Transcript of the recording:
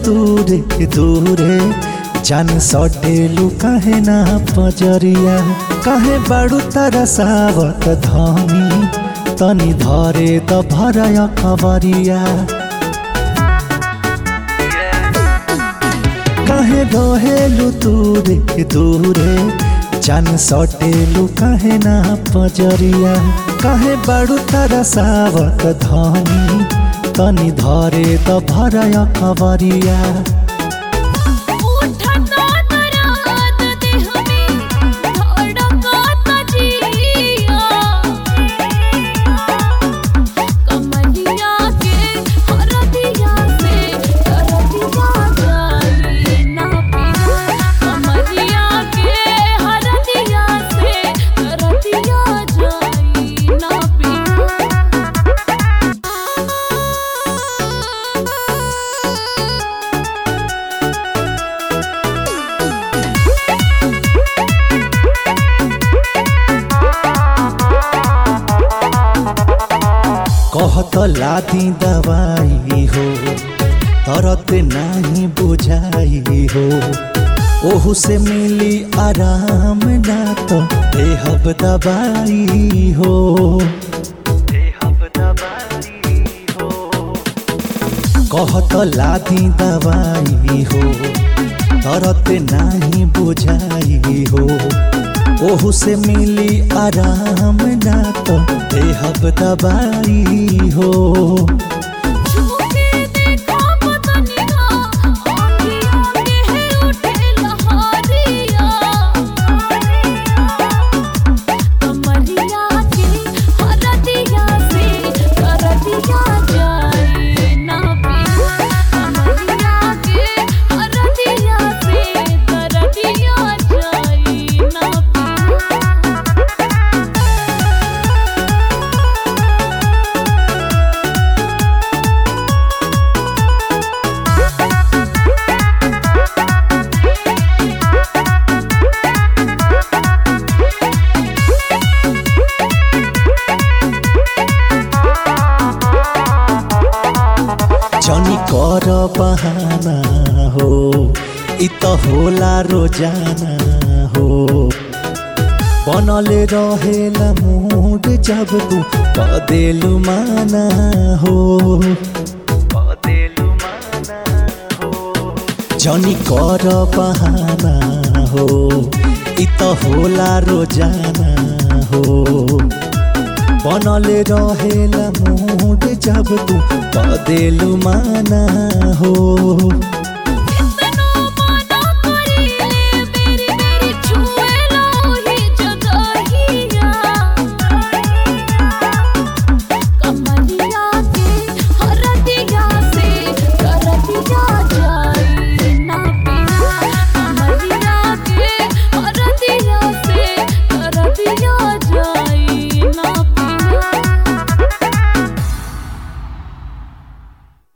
दूरे दूरे जान सटेलू काहे ना पजरिया काहे बाड़ू तारा सावत धनी तनी धरे त भरय खबरिया काहे रहेलू दूरे दूरे जान सटेलू काहे ना पजरिया काहे बाड़ू तारा सावत धनी तनी धरे त भरय खबरिया उठता दराद देह में धड़कता जिया कमरिया के हरदिया से हरदिया जाली ना पिया कमरिया के हरदिया से हरदिया जाली ना पिया कहत लादी दवाई हो तरत नाही बुझाई हो ओहू से मिली आराम ना तो देहब दवाई हो देहब दवाई हो कहत लादी दवाई हो तरत नाही बुझाई हो ओहू से मिली आराम ना तो देहब दवाई हो झूठे देखा पतनिया आँखियों के है उठे लहरिया कमरिया के हरदिया से हरदिया जाए ना पिया कमरिया के हरदिया से हरदिया जाए ना पिया जनी कर बहाना हो इ त होला रोजाना हो बनले रहेला मूड जब तू बदेलु माना हो बदेलु माना हो जनी कर बहाना हो इ त होला रोजाना हो बनले रहेला मूड जब तू बदेलु माना हो